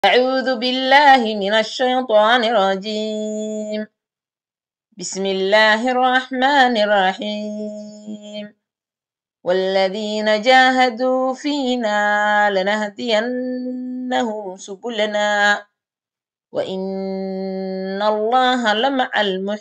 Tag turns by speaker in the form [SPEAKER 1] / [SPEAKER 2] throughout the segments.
[SPEAKER 1] أعوذ بالله من الشيطان الرجيم بسم الله الرحمن الرحيم والذين جاهدوا فينا لنهدينهم سبلنا وإن الله لمع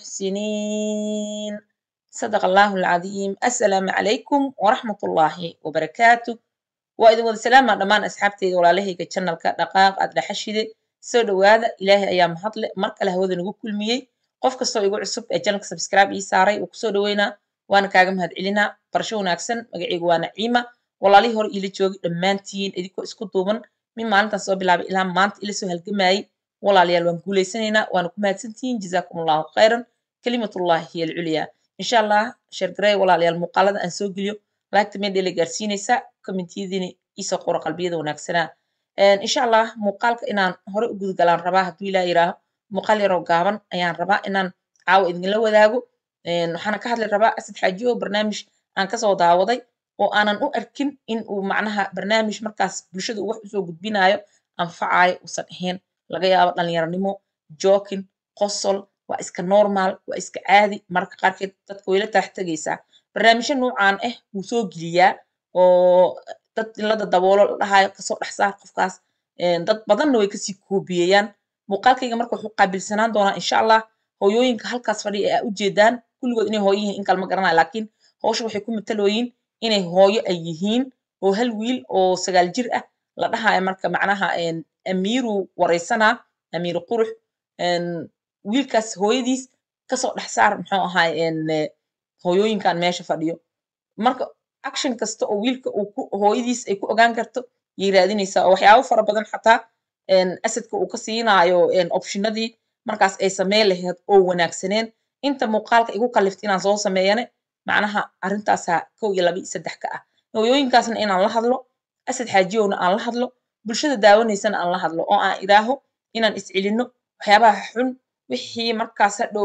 [SPEAKER 1] المحسنين صدق الله العظيم السلام عليكم ورحمة الله وبركاته waa idin wada salaamaa dhammaan asxaabteyda walaalahayga janalka dhaqaaq aad dhaxashide soo dhowaada ilaahay ayaa mahadle mar kale hawada nagu kulmiyey qof kastoo igu cusub ee janalka sabscribe ii saaray uu kusoo dhoweynaa waana kaaga mahad celinaa barasho wanaagsan magacaygu waa naciima walaalihii hore iila joogi dhammaantiin idinkoo isku duuban min maalintan soo bilaabay ilaa maanta ila soo halgamayey walaalayaal waan guulaysanaynaa waana ku mahadsantihiin jazaakum allahu khayran kalimatullahi hiya alculyaa insha allah sheergarey walaalayaal muuqaalada aan soo geliyo laagta meedhela gaarsiinaysa commentiyadiina iisoo qoro qalbiyada wanaagsanaa insha allah muuqaalka inaan hore u gudgalaan rabaa hadduu ilaa yiraaho muuqaal yaroo gaaban ayaan rabaa inaan caawa idinla wadaago waxaana ka hadli rabaa asad xaaji oo barnaamij aan kasoo daawaday oo aanan u arkin in uu macnaha barnaamij markaas bulshada uu wax usoo gudbinayo anfacayo uusan ahayn laga yaabo dhalinyaranimo jokin qosol waa iska normal waa iska caadi mararka qaarkeed dadka wayla taax tegaysaa barnaamijyo nuucan ah wuu soo geliyaa oo dad ilada daboolo la dhahayo kasoo dhex saar qofkaas dad badanna way kasii koobiyeyaan muuqaalkayga marka wuxuu qaabilsanaan doonaa insha allah hooyooyinka halkaas fadhiya ee aa ujeedaan kulligood inay hooyo yihiin in kalma garanayo laakiin hawsha waxay ku matalooyiin inay hooyo ay yihiin oo hal wiil oo sagaal jir ah la dhahayo marka macnaha amiiru wareysanaa amiiru qurux wiilkaas hooyadiis kasoo dhex saar muxuu ahaay hooyooyinkan meesha fadhiyo marka action kasta oo wiilka uu ku hooyadiis ay ku ogaan karto yay raadinaysaa oo waxyaabo fara badan xataa asadka uu ka siinaayo optionadii markaas ay sameyn lahayd oo wanaagsaneen inta muuqaalka igu kaliftay inaan soo sameeyane macnaha arrintaasaa kow iyo laba iyo saddex ka ah hooyooyinkaasna inaan la hadlo asad xaajiyowna aan la hadlo bulshada daawanaysana aan la hadlo oo aan idhaaho inaan iscelinno waxyaabaha xun wixii markaas hadhow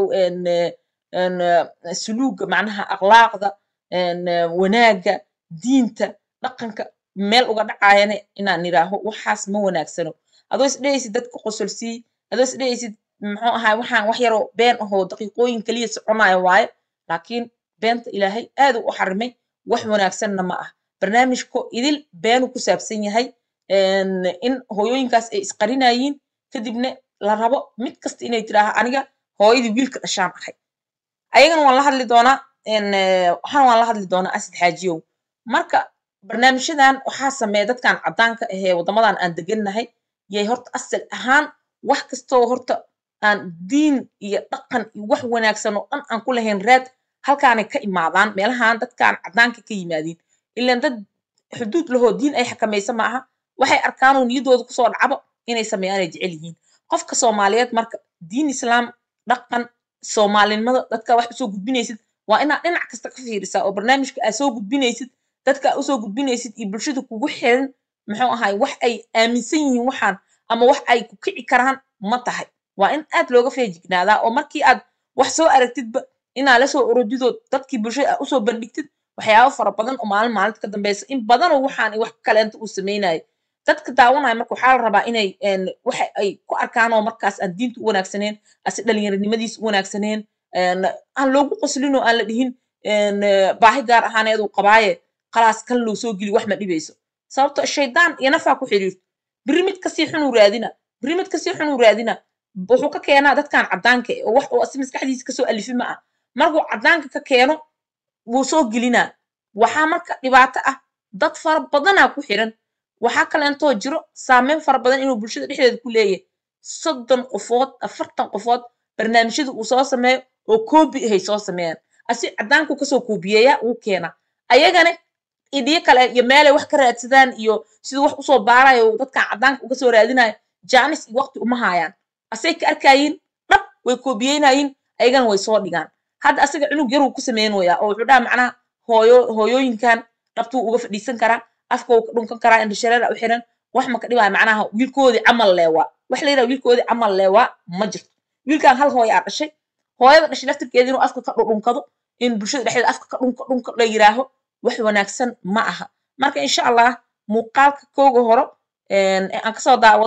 [SPEAKER 1] suluuga macnaha akhlaaqda wanaagga diinta dhaqanka meel uga dhacaayane inaan nidhaaho waxaas ma wanaagsano adoo isdhehaysid dadka qosolsii adoo isdhehaysid muxuu ahaa waxaan wax yaroo been ahoo daqiiqooyin keliya soconayo waayo laakiin beenta ilaahay aad u xarimay wax wanaagsanna ma ah barnaamijko idil beenu ku saabsan yahay in hooyooyinkaas ay isqarinayiin kadibna la rabo mid kasta inay tidhaaha aniga hooyadii wiilka dhashaan ahay ayagana waan la hadli doonaa waxaana waan la hadli doonaa asad xaajiyow marka barnaamijyadan waxaa sameeya dadkan caddaanka ahee waddamadan aan degannahay yay horta asal ahaan wax kastoo horta aan diin iyo dhaqan iyo wax wanaagsan oo dhan aan ku lahayn raad halkaanay ka imaadaan meelahan dadkan caddaanka ka yimaadiin ilaan dad xuduud lahoo diin ay xakamaysa ma aha waxay arkaanoo niyaddooda kusoo dhacbo inay sameeyaan ay jecel yihiin qofka soomaaliyeed marka diin islaam dhaqan soomaalinimada dadka wax usoo gudbinaysid waa inaad dhinac kasta ka fiirisaa oo barnaamijka aad soo gudbinaysid dadka aad usoo gudbinaysid iyo bulshada kugu xiran muxuu ahay wax ay aaminsan yihiin waxaan ama wax ay ku kici karaan ma tahay waa in aad looga feejignaadaa oo markii aad wax soo aragtidba inaa lasoo orodidood dadkii bulshada aad usoo bandhigtid waxyaabo fara badan oo maalin maalinta ka dambeysa in badanoo waxaan wax kaleenta uu samaynayo dadka daawanaya marka waxaa la rabaa inay waxa ay ku arkaan oo markaas aan diinta u wanaagsaneen ase dhalinyaranimadiisa u wanaagsaneen aan loogu qoslin oo aan la dhihin baahi gaar ahaaneed uu qabaaye khalaas kan loo soo geli wax ma dhibayso sababto shaydaan iyo nafaa ku xiriirto biri mid kasii xunuu raadina biri mid kasii xunuu raadina wuxuu ka keenaa dadkan caddaanka oo wax uu asi maskaxdiisa kasoo alifi ma ah markuu caddaanka ka keeno wuu soo gelinaa waxaa marka dhibaato ah dad fara badanaa ku xiran waxaa kaleentoo jiro saameyn fara badan inuu bulshada dhexdeeda ku leeyahay soddon qofood afartan qofood barnaamijyada uu soo sameeyo oo koobi ahay soo sameeyaan asi caddaanku kasoo koobiyeeyaa wuu keenaa ayagana idiyo kale iyo meelay wax ka raadsadaan iyo siduu wax usoo baarayo dadkan caddaanka uga soo raadinayo jaanis iyo waqti uma haayaan asay ka arkayiin dhab way koobiyeynayiin ayagana way soo dhigaan hadda asaga cunug yaruu ku sameynoyaa oo wuxuu dhaha macnaha hooyo hooyooyinkan dhabtuu uga fadhiisan karaa afka uu ka dhunkan karaa indhashareera u xiran wax ma ka dhibaya macnaha wiilkoodii camal leewaa wax la yidhaha wiilkoodii camal leewaa ma jirto wiilkan hal hooya aa dhashay hooyada dhashay laftirkeeda inuu afka ka dhudhunkado in bulshada dhexdeeda afka ka dhunka dhunka la yiraaho wax wanaagsan ma aha marka insha allah muuqaalka kooga horo ee aan kasoo daawaday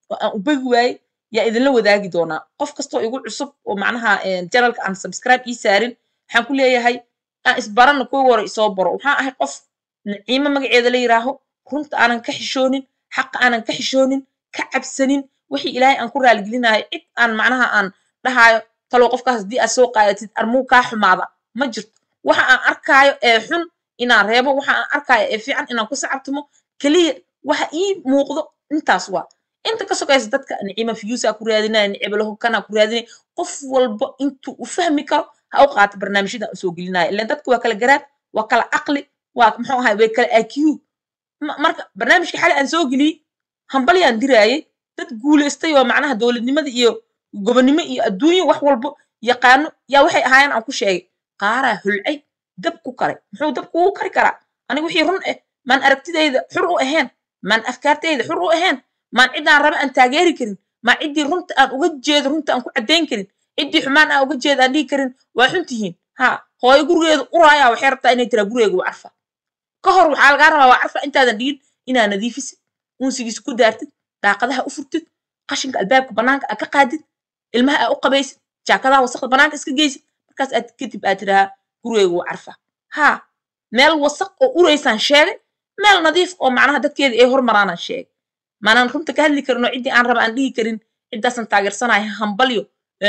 [SPEAKER 1] oo aan u begi waayey yaa idinla wadaagi doonaa qof kastoo igu cusub oo macnaha janalka aan subscribe ii saarin waxaan ku leeyahay aan isbarana kuwa hore isoo baro waxaan ahay qof naciimo magaceeda la yiraaho runta aanan ka xishoonin xaqa aanan ka xishoonin ka cabsanin wixii ilaahay aan ku raaligelinayo cid aan macnaha aan dhahaayo talow qofkaas haddii aad soo qaadatid armuu kaa xumaada ma jirto waxa aan arkaayo ee xun inaan reebo waxa aan arkaayo ee fiican inaan ku sacabtimo keliya waxa ii muuqdo intaas waa inta ka sokaysa dadka nicima fiyuusaa ku raadinaya nicibalaho kanaa ku raadinaya qof walba intuu u fahmi karo ha u qaato barnaamijyada aan usoo gelinaya ilan dadka waa kala garaad waa kala caqli waa muxuu ahay way kala iq marka barnaamijka xali aan soo geliyey hambalyaan diraayay dad guulaystay oo macnaha dowladnimada iyo gobonnimo iyo adduunyo wax walbo yaqaano yaa waxay ahaayeen aan ku sheegay qaaraa hulcay dab ku karay muxuu dab kugu kari karaa aniga wixii run ah maan aragtidayda xur u ahayn maan afkaartayda xur u ahayn maan ciddaan raba aan taageeri karin maan ciddii runta aan uga jeedo runta aan ku caddayn karin ciddii xumaan aan uga jeedo aan dhihi karin waa xun tihiin ha hooyo gurigeedu uraayaa waxay rabtaa inay tiraa gurigeegu waa carfa ka hor waxaa lagaa rabaa waa carfa intaadan dhigin inaa nadiifisid unsigiisa ku daartid daaqadaha u furtid qashinka albaabka bannaanka aad ka qaadid ilmaha aad u qabaysid jaakadaha wasaqda bannaanka iska geysid markaas aad kadib aad tidhahaa gurigeegu waa carfa haa meel wasaq oo uraysaan sheegay meel nadiif oo macnaha dadkeeda ay hormaraanaan sheegay maanaan runta ka hadli karin oo ciddii aan raba aan dhihi karin ciddaasan taageersanaya hambalyo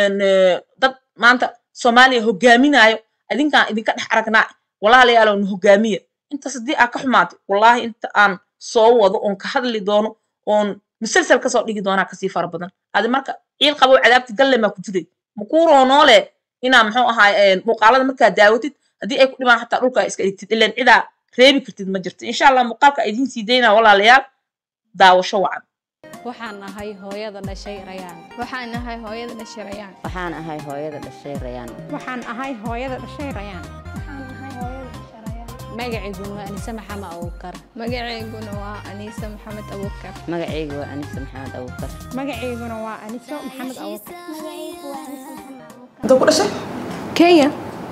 [SPEAKER 1] dad maanta soomaaliya hogaaminaayo adinkaan idinka dhex aragnaa walaalayaalow na hogaamiya intaas haddii aa ka xumaatay wallaahi inta aan soo wado oon ka hadli doono oon musalsal kasoo dhigi doonaa kasii fara badan adi marka ciil qabow cadaabti galle maa ku jiray makuuroo noole inaa muxuu ahaay muuqaalada markaa daawatid haddii ay ku dhibaan xataa dhulkaa iska dhigtid ilaan cidaa reebi kartid ma jirto insha allah muuqaalka idiin sii daynaa walaalayaal daawasho wacan
[SPEAKER 2] waxaan ahay hooyada dhashay rayaan
[SPEAKER 3] waxaan ahay hooyada dhashay rayaan
[SPEAKER 4] waxaan ahay hooyada dhashay rayaan
[SPEAKER 5] waxaan ahay hooyada dhashay rayaan
[SPEAKER 2] magacaygu waa anise maxamed abuukar
[SPEAKER 3] magaceyguna waa aniisa maxamed abuukar
[SPEAKER 4] magacaygu waa anise maxamed abuukar
[SPEAKER 5] magacayguna waa aniso maxamed abuukar
[SPEAKER 6] inta ku dhashay
[SPEAKER 3] kenya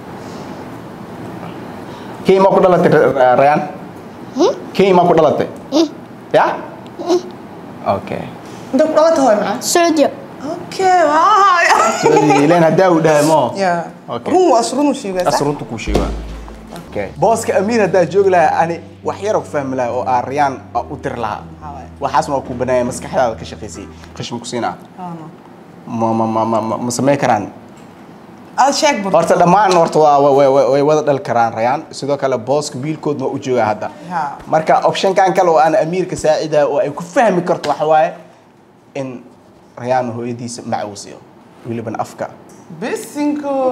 [SPEAKER 6] kenya maa ku dhalatay Ra- rayaan kenya maa ku dhalatay ya okay inta ku dhalatay hooy macaa
[SPEAKER 7] Saudiya.
[SPEAKER 6] okay waa ileen haddaa uu dhahay mo
[SPEAKER 8] يا
[SPEAKER 6] Okay.
[SPEAKER 8] رون واسرون وشي بس
[SPEAKER 6] asrunta kuu sheegaa okay booska amiir haddaa joogi lahaa ani wax yar ku fahmi lahaa oo aan rayaan aan u dir lahaa waxaasna waa ku banaaya maskaxdaada ka shaqaysay qashma ku siinaa ma ma ma ma ma ma samayn karaan
[SPEAKER 8] هذا شيك برضه
[SPEAKER 6] horta dhammaan horta waa way way way wada dhali karaan rayaan sidoo kale booska wiilkood ma u joogaa hadda
[SPEAKER 8] Ha.
[SPEAKER 6] marka optionkan kale oo aan amiirka saacida oo ay ku fahmi karto waxa waaye in rayaan hooyadiisa macawsiyo weliban afka
[SPEAKER 8] بسنكو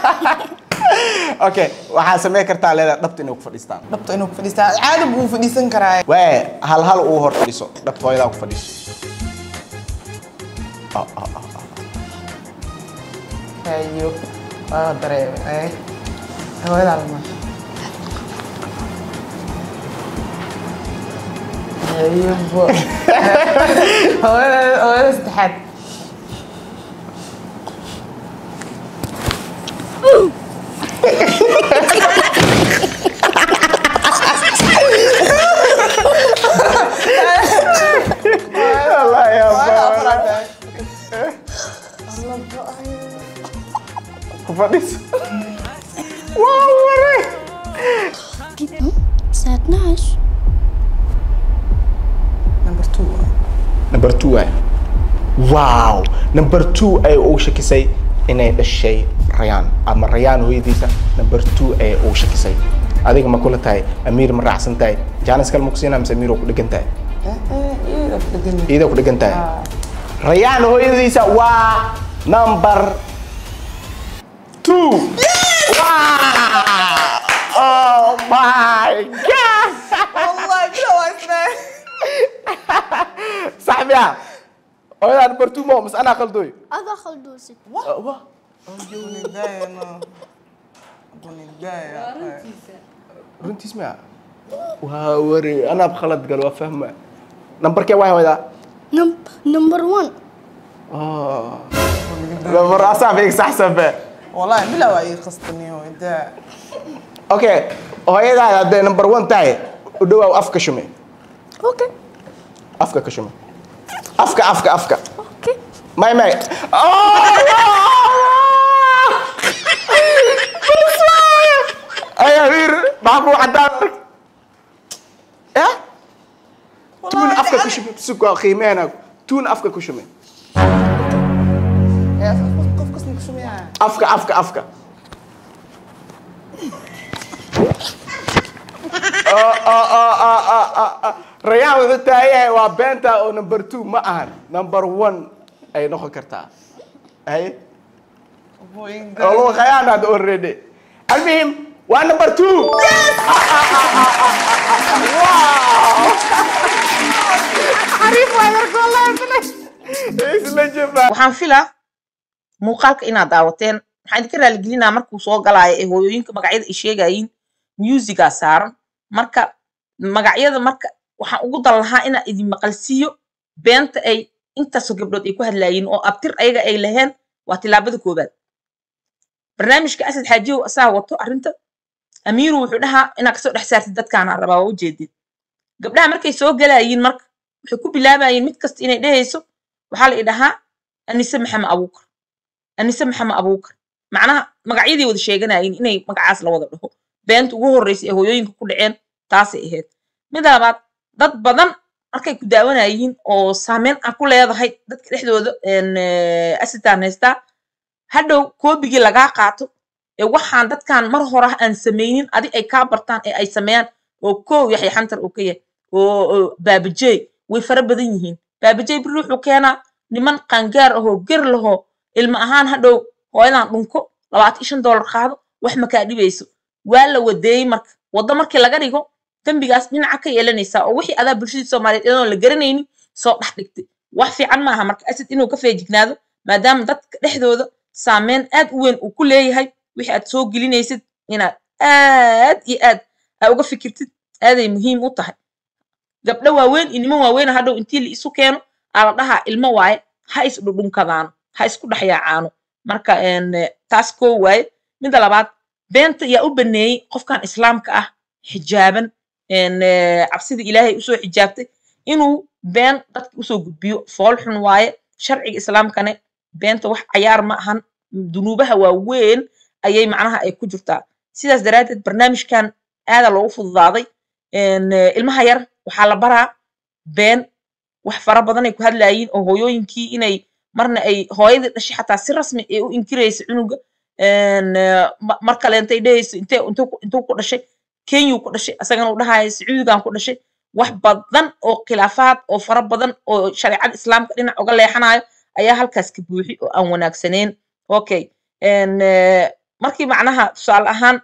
[SPEAKER 6] okay waxaa samayn kartaa leedahay dhabta inay ku fadhiistaan
[SPEAKER 8] ربط انه فديستا عادي بو فديسن كراي
[SPEAKER 6] waay hal hal uu hor fadhiiso dhabta hooyadaa ku fadhiiso Ah, ah, ah, ah.
[SPEAKER 8] ايوه اه دريم ايه هو هذا الماء ايوه هو هذا هو هذا استحاد
[SPEAKER 6] Allah ya ku fadhiiso waa waray
[SPEAKER 7] الساعة 12
[SPEAKER 8] نمبر 2
[SPEAKER 6] number two waay wow number two ay uu shakisay inay dhashay rayaan ama rayaan hooyadiisa number two ay uu shakisay adiga ma kula tahay amiir ma raacsan tahay jaanis kale ma ku siinaa mise amiir oo ku dhegan tahay
[SPEAKER 8] ايه ده بدنا
[SPEAKER 6] iyadoo ku dhegan tahay rayaan hooyadiisa waa number two wow oh my god
[SPEAKER 8] والله كده واسمع
[SPEAKER 6] صاحبي يا hooyadaa number two mo mise anaa qaldoy
[SPEAKER 7] هذا خلدوسي
[SPEAKER 8] ابوني داي انا ابوني داي
[SPEAKER 6] runtiis miya waa wari anaab khalad gal waa fahma nambarkee waay hooyadaa
[SPEAKER 7] نم... نمبر 1
[SPEAKER 6] nambar asaabig saxsanbe
[SPEAKER 8] والله بلا واي قصتني هو ده
[SPEAKER 6] okay hooyadaa hadday number one tahay u dhawaaw afka shume
[SPEAKER 7] اوكي
[SPEAKER 6] afka ka shume afka afka afka
[SPEAKER 7] Okay.
[SPEAKER 6] may may ay amiir maxaa kuu cadaan eh tuun afka ku shume suga qiimeena tuun afka ku shume
[SPEAKER 8] Eh, qof- qof kasna ku sameeyaa.
[SPEAKER 6] afka afka afka Oh, oh, oh, oh, oh, oh, oh. rayaan wuxuu taayahay waa beenta oo number two ma ahan number one ay noqon kartaa haye
[SPEAKER 8] Hooyinka.
[SPEAKER 6] oo lagu khayaanaad already almuhim waa number two isla jabaa
[SPEAKER 1] waxaan filaa muuqaalka inaad daawateen waxaan idinka raaligelinaa markuu soo galaayo ee hooyooyinka magacyada ay sheegayiin musigaa saaran marka magacyada marka waxaan ugu dan lahaa inaan idin maqalsiiyo beenta ay intaasoo gabdhood ay ku hadlaayiin oo abtir ayaga ay laheen waa tilaabada koobaad barnaamijka asad xaajiyow asaa wato arrinta amiiru wuxuu dhahaa inaad kasoo dhex saartid dadkaana rabaa waa ujeedid gabdhaha markay soo galaayiin marka waxay ku bilaabayiin mid kasta inay dhehayso waxaa la idhahaa anise maxamed abuukar anise maxamed abuukar macnaha magacyadii wada sheeganayiin inay magacaas la wada dhaho beenta ugu horreysay ee hooyooyinka ku dhaceen taasay ahayd mid labaad dad badan markay ku daawanayiin oo saameyn aan ku leedahay dadka dhexdooda asitaan haystaa hadhow koobigii lagaa qaato ee waxaan dadkan mar hore aan samaynin adi ay kaa bartaan ee ay sameeyaan oo koow yaxya xantar uu ka yahay oo oo baabajey way fara badan yihiin baabajey biri wuxuu keenaa niman qaangaar ahoo ger lahoo ilma ahaan hadhow hooyadan dhunko labaatan iyo shan doolar qaado wax makaa dhibayso waa la wadeeyey marka waddo markii laga dhigo dembigaas dhinaca ka yeelanaysaa oo wixii adaa bulshadii soomaaliyeed iyadoon la garanaynin soo dhex dhigtay wax fiican maaha marka asid inuu ka feejignaado maadaama dadka dhexdooda saameyn aad u weyn uu ku leeyahay wixii aad soo gelinaysid inaad aad iyo aad aa uga fikirtid aaday muhiim u tahay gabdho waaweyn iyo niman waaweyn hadhow intii la isu keeno aa la dhahaa ilmo waaye ha is dhudhunkadaano ha isku dhexyaacaano marka een, eh, taas koo waaye midda labaad beenta yaa u baneeyey qofkan islaamka ah xijaaban een, eh, cabsida ilaahay usoo xijaabtay inuu been dadka usoo gudbiyo fool xun waaye sharciga islaamkane beenta wax cayaar ma ahan dunuubaha waaweyn ayay macnaha ay ku jirtaa sidaas daraaddeed barnaamijkan aadaa loogu fududaaday een, eh, ilmaha yar waxaa la baraa been wax fara badan ay ku hadlaayiin oo hooyooyinkii inay marna ay hooyadii dhashay xataa si rasmi ay u inkiraysa cunuga een, eh, ma- mar kale intay dhehayso intee intuu ku- intuu ku dhashay kenyuu ku dhashay asagana uu dhahayo sacuudigan ku dhashay wax badan oo khilaafaad oo fara badan oo shareecada islaamka dhinac uga leexanayo ayaa halkaas ka buuxi oo aan wanaagsaneyn okay een, eh, markii macnaha tusaale ahaan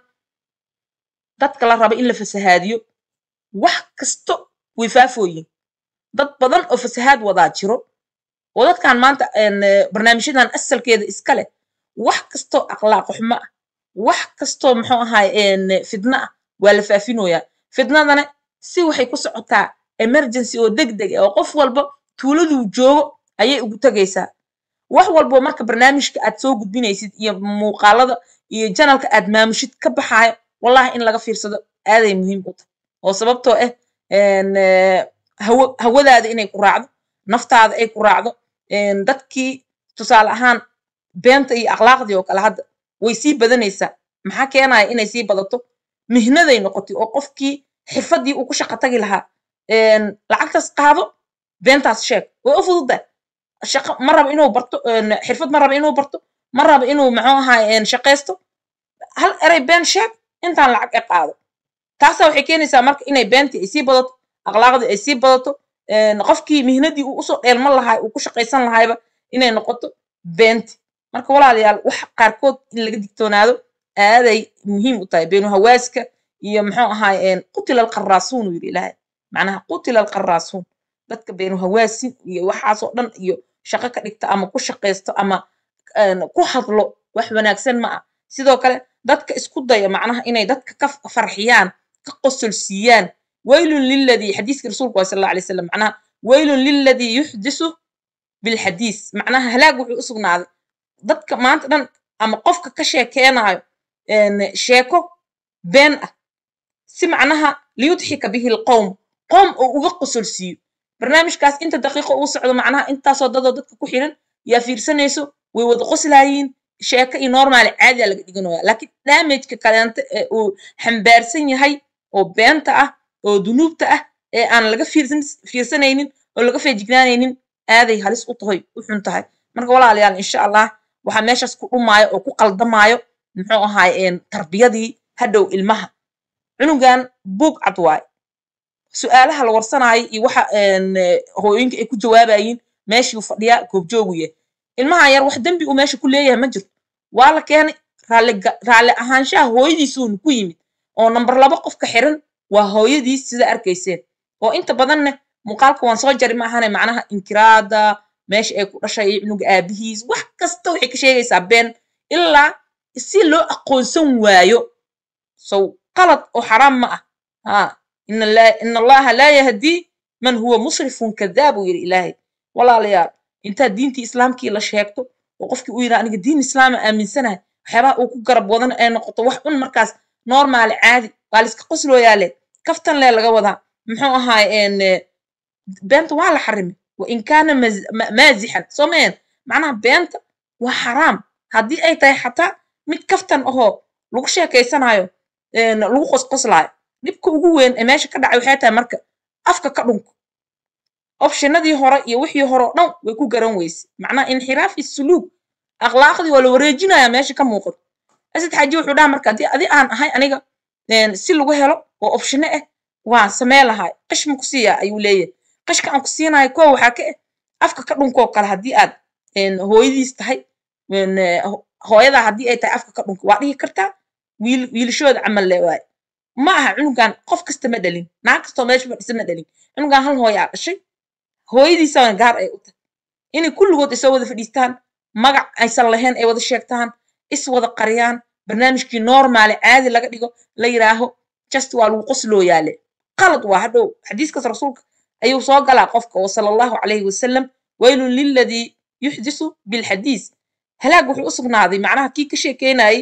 [SPEAKER 1] dadka la rabo in la fasahaadiyo wax kasto way faafooyin dad badan oo fasahaad wadaa jiro oo dadkan maanta een, eh, barnaamijyadan asalkeeda iska leh wax kastoo akhlaaq xumo ah wax kastoo muxuu ahaay een, fidno ah waa la faafinoyaa fidnadana si waxay ku socotaa emergency oo degdeg ah oo qof walba tuuladuu joogo ayay ugu tegaysaa wax walbo marka barnaamijka aad soo gudbinaysid iyo muuqaalada iyo janalka aad maamushid ka baxaayo wallahi in laga fiirsado aaday muhiim u tahay oo sababtoo ah een, eh, hawo hawadaada inay ku raacdo naftaada ay ku raacdo een, dadkii tusaale ahaan beenta iyo akhlaaqdii oo kale hadda way sii badanaysaa maxaa keenaya inay sii badato mihnaday noqotay oo qofkii xirfadii uu ku shaqo tagi lahaa een, lacagtaas qaado beentaas sheeg way u fududahay shaqo ma rabo inuu barto een, xirfad ma rabo inuu barto ma rabo inuu muxuu ahaay een, shaqaysto hal eray been sheeg intaan lacag e qaado taasaa waxay keenaysaa marka inay beentii ay sii badato akhlaaqdii ay sii badato een, qofkii mihnadii uu usoo dheelman lahaay uu ku shaqaysan lahayba inay noqoto beenti marka walaalayaal wax qaarkood in laga digtoonaado aaday muhiim u tahay beenu hawaaska iyo muxuu ahaay een, qutila alqaraasuun uu yidhi ilaahay macnaha qutila alqaraasuun dadka beenu hawaasin iyo waxaasoo dhan iyo shaqo ka dhigta ama ku shaqaysto ama een, ku hadlo wax wanaagsan ma ah sidoo kale dadka isku daya macnaha inay dadka ka farxiyaan ka qosol siiyaan waylun liladii xadiiska rasuulku waa sal alla alay wasalam macnaha waylun liladii yuxdisu bilxadiis macnaha halaag wuxuu u sugnaaday dadka maanta dhan ama qofka ka sheekeenaayo een, sheeko been ah si macnaha liyudxika bihi lqowm qoom oo uga qosol siiyo barnaamijkaas inta daqiiqo uu socdo macnaha intaasoo dadoo dadka ku xiran yaa fiirsanayso way wada qoslaayiin sheeko iyo normaali caadiya laga dhiganaya laakiin damageka kaleente ee uu xambaarsan yahay oo beenta ah oo dunuubta ah ee aan laga fiirsan fiirsanaynin oo laga feejignaanaynin aaday halis u tahay u xun tahay marka walaalayaal insha allah waxaa meeshaas ku dhumaayo oo ku qaldamaayo muxuu ahaay tarbiyadii hadhow ilmaha cunugan buug cad waaye su-aalaha la warsanaayo iyo waxa hooyooyinka ay ku jawaabayiin meeshii uu fadhiyaa goobjoogu yahay ilmahan yar wax dembi uu meesha ku leeyahay ma jirto waa la keenay raalli ahaanshaha hooyadiisuun ku yimid oo namber laba qofka xiran waa hooyadiis sida arkayseen oo inta badanne muuqaalka waan soo jari ma ahane macnaha inkiraada meesha ay ku dhashay iyo cunuga aabihiis wax kasta waxay ka sheegaysaa been ilaa si loo aqoonsan waayo sow qalad oo xaraam ma ah ha ina allaha laa yahdii man huwa musrifun kadaab uu yidhi ilaahay walaalayaal intaa diintii islaamkii la sheegto oo qofkii uu yidhaa aniga diin islaama aaminsanahay waxyaabaha uu ku garab wadan ay noqoto wax un markaas normaali caadi waa la iska qoslooyaale kaftan lee laga wadaa muxuu ahaay beenta waa la xarimay wa in kaana maazixan soo mahen macnaha beenta waa xaraam haddii ay tahay xataa mid kaftan ahoo lagu sheekaysanayo lagu qosqoslaayo dhibka ugu weyn ee meesha ka dhacay waxay tahay marka afka ka dhunko opshinadii hore iyo wixii hore oo dhan way ku garan weyse macnaha inxiraafi suluug akhlaaqdii waa la wareejinaya meesha ka muuqato asad xaaji wuxuu dhaha marka haddii adi aan ahay aniga si lagu helo oo opshino ah waa samee lahay qish ma ku siiyaa ayuu leeyahay qishka aan ku siinayo kow waxaa ka ah afka ka dhunkoo kale haddii aad hooyadiis tahay hooyadaa haddii ay tahay afka ka dhunko waa dhihi kartaa wiil wiilashooda camal le waaye ma aha cunugan qof kasta ma dhalin naag kastoo meesha fadhisa ma dhalin cunugan hal hooyaa dhashay hooyadiisana gaar ay u tahay inay kulligood isoo wada fadhiistaan magac aysan lahayn ay wada sheegtaan is wada qariyaan barnaamijkii normaali caadi laga dhigo la yiraaho just waa lagu qoslooyaale qalad waa hadhow xadiiskaas rasuulka ayuu soo galaa qofka oo sala allahu calayhi wasalam waylun liladii yuxdisu bilxadiis halaag wuxuu u sugnaaday macnaha kii ka sheekeynayay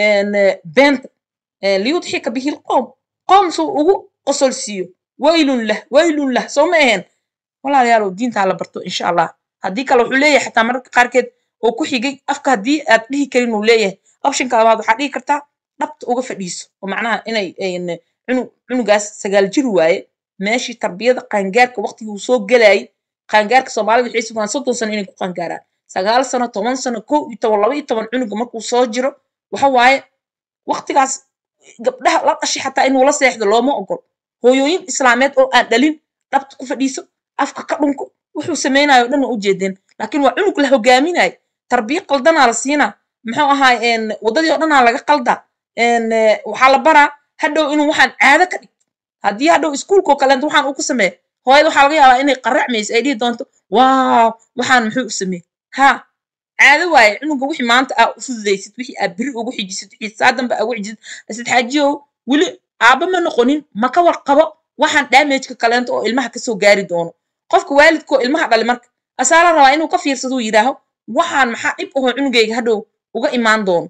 [SPEAKER 1] beenta liyudxika bihi lqowm qowm suu ugu qosolsiiyo waylun lah waylun lah soo ma ahayn walaalayaalow diintaa la barto insha allah haddii kale wuxuu leeyahay xataa mararka qaarkeed oo ku xigay afka haddii aad dhihi karin uu leeyahay optionka labaad waxaa dhihi kartaa dhabta uga fadhiiso oo macnaha inay cunug cunugaas sagaal jir waaye meeshii tarbiyada qaangaarka waqtigii uu soo gelayay qaangaarka soomaalida waxay sugaan soddon sano inay ku qaangaaraan sagaal sano toban sano kow iyo toban laba iyo toban cunuga markuu soo jiro waxa waaye waqtigaas gabdhaha la dhashay xataa inuu la seexdo looma ogol hooyooyin islaameed oo aan dhalin dhabta ku fadhiiso afka ka dhunko wuxuu samaynayo o dhan waa ujeedeen laakiin waa cunug la hogaaminayo tarbiya qaldanaa la siinaa muxuu ahaay waddadii oo dhanaa laga qaldaa waxaa la baraa hadhow inuu waxaan caado ka dhigto haddii hadhow iskuulkoo kaleento waxaan uu ku sameeya hooyada waxaa laga yaabaa inay qaracmayso ay dhihi doonto waaw waxaan muxuu u sameeyey ha caado waaye cunuga wixii maanta aa u fududaysid wixii aa beri ugu xijisid wixii saadanba aa ugu xijisid asid xaajiyow weli aaba ma noqonin ma ka warqabo waxaan damageka kaleento oo ilmaha kasoo gaari doono qofka waalidkoo ilmaha dhali marka asaa la rabaa inuu ka fiirsaduu yidhaaho waxaan maxaa dhib ahoo cunugayga hadhow uga imaan doono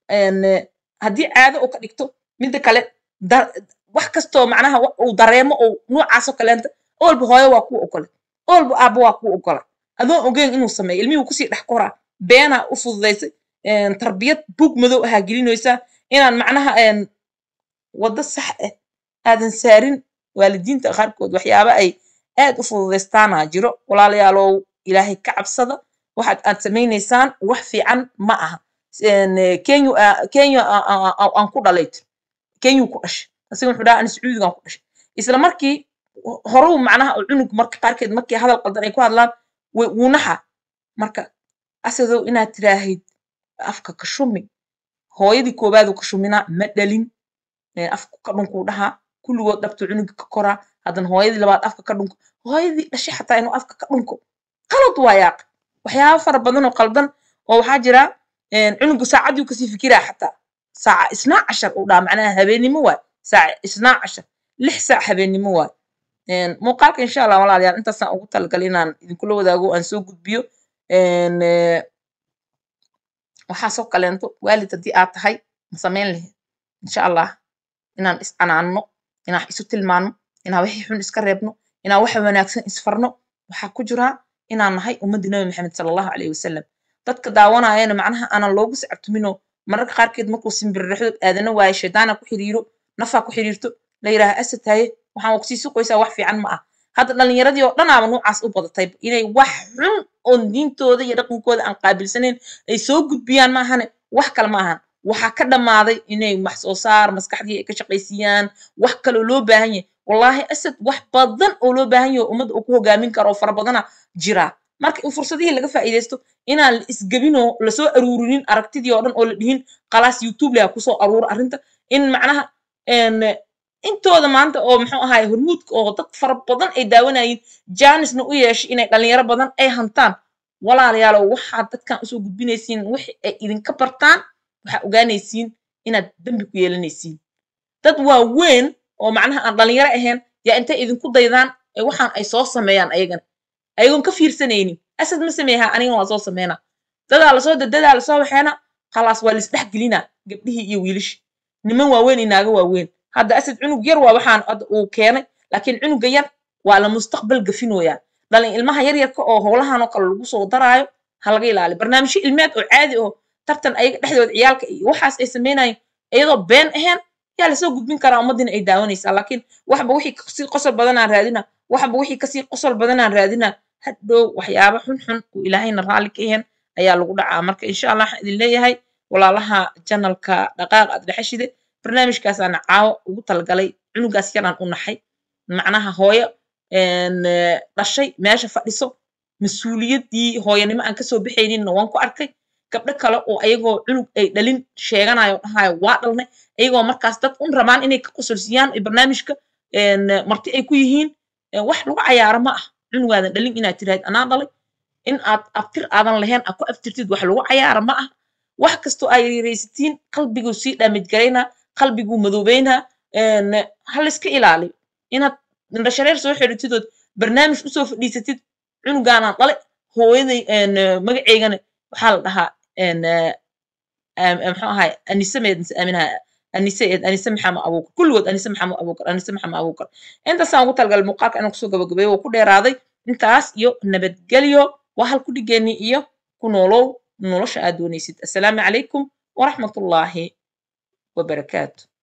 [SPEAKER 1] haddii caado uu ka dhigto midda kale wax kastoo macnaha uu dareemo oo noocaasoo kaleenta oolba hooyo waa kuwa ogole oolba aabba waa kuwa ogola adoon ogeyn inuu sameeyo ilmihii kusii dhex koraa beenaa u fududaysay tarbiyad buug madow ahaa gelinaysaa inaan macnaha waddo sax ah aadan saarin waalidiinta qaarkood waxyaaba ay aad u fududaystaana jiro walaalayaalow ilaahay ka cabsada waxaad aad samaynaysaan wax fiican ma aha kenya kenya aan ku dhalay tir kenyuu ku dhashay asiga wuxuu dhaha ani sacuudigaan ku dhashay isla markii horuu macnaha cunug marka qaarkeed markii hadal qaldan ay ku hadlaan wuu naxa marka asadow inaad tiraahid afka ka shumi hooyadii koobaaduu ka shuminaa ma dhalin afka ka dhunkuu dhahaa kulligood dhabtuu cunuga ka koraa haddana hooyadii labaad afka ka dhunko hooyadii dhashay xataa inuu afka ka dhunko qalad waa yaaq waxyaaba fara badan oo qaldan oo waxaa jira cunugu saacadii kasii fikiraa xataa saaca isnaa cashar uu dhaha macnaha habeennimo waay saaca isnaa cashar lix saac habeennimo waay muuqaalka insha allah walaalayaal intaasaan ugu talagalay inaan idinkula wadaago aan soo gudbiyo waxaasoo kaleento waalid haddii aad tahay ma samayn lahayd insha allah inaan is canaanno inaan isu tilmaanno inaan wixii xun iska reebno inaan waxa wanaagsan isfarno waxaa ku jiraa inaan nahay ummaddii nabi maxamed sala allahu calayhi wasalam dadka daawanayana macnaha aanan loogu sacabtuminoo mararka qaarkeed markuu simbirrixdo aadana waayo shaydaana ku xiriiro nafaa ku xiriirto la yidhaaha asad haye waxaan waa kusii suqaysaa wax fiican ma ah hadda dhallinyaradii oo dhanaaba noocaas u badatay inay wax xun oon diintooda iyo dhaqankooda aan qaabilsanayn ay soo gudbiyaan maahane wax kale ma ahan waxaa ka dhammaaday inay wax soo saar maskaxdii ay ka shaqaysiiyaan wax kaloo loo baahan yahay wallaahi asad wax badan oo loo baahan yahay oo ummadda uu ku hogaamin karo oo fara badana jiraa marka in fursadihii laga faa'iidaysto inaan la isgebinoo lasoo aruurinin aragtidii oo dhan oo la dhihin khalaas youtube leha kusoo aruura arrinta in macnaha intooda maanta oo muxuu ahaay hormuudka oo dad fara badan ay daawanayiin jaanisna u yeeshay inay dhalinyaro badan ay hantaan walaalayaalow waxaad dadkan usoo gudbinaysiin wixii ay idinka bartaan waxaa ogaanaysiin inaad dembi ku yeelanaysiin dad waaweyn oo macnaha aan dhalinyaro ahayn yaa intay idinku daydaan ee waxaan ay soo sameeyaan ayagana ayagoon ka fiirsanaynin asad ma sameeyaha anigana waa soo sameynaa dadaa lasoo dadadaa lasoo waxeena khalaas waa laisdhex gelinaa gabdhihii iyo wiilishii niman waaweyn iyo naago waaweyn hadda asad cunug yar waa waxaan hadda uu keenay laakiin cunuga yar waa la mustaqbal gafinooyaa dhalin ilmaha yaryarka oo howlahan oo kale lagu soo daraayo ha laga ilaaliyo barnaamijyo ilmeed oo caadi oo tartan ayaga dhexdooda ciyaalka iyo waxaas ay sameynayeen iyadoo been ahayn yaa lasoo gudbin karaa ummaddiina ay daawanaysaa laakiin waxba wixii kasii qosol badanaan raadina waxba wixii kasii qosol badanaan raadina hadhow waxyaaba xunxun uu ilaahayna raalli ka yahan ayaa lagu dhacaa marka insha allah waxaan idin leeyahay walaalaha janalka dhaqaaq aad dhexeshide barnaamijkaasaana caawo ugu talagalay cunugaas yaraan u naxay macnaha hooyo dhashay meesha fadhiso mas-uuliyaddii hooyanimo aan kasoo baxayninna waan ku arkay gabdho kale oo ayagoo cunug ay dhalin sheeganayo dhahayo waa dhalnay ayagoo markaas dad un rabaan inay ka qosolsiyaan barnaamijka marti ay ku yihiin wax lagu cayaaro ma ah cunugaadan dhalin inaad tiraahid anaa dhalay in aad abtir aadan lahayn aad ku abtirtid wax lagu cayaaro ma ah wax kastoo ay yaraysatiin qalbiguu sii dhaamijgaraynaa qalbiguu madoobeynaa ha layska ilaaliyo inaad indhashareer soo xidhatidood barnaamij usoo fadhiisatid cunugaanaan dhale hooyaday magaceygana waxaa la dhahaa muxuu ahay anisameed mise aaminaha anise anise maxamed abuukar kulligood anise maxamed abuukar anise maxamed abuukar intaasaan ugu talagalay muuqaalka inaan kusoo gabagabeeyo waa ku dheeraaday intaas iyo nabadgelyo waa hal ku dhigeenni iyo ku noolow nolosha aad doonaysid assalaamu calaykum waraxmatullaahi wabarakaatu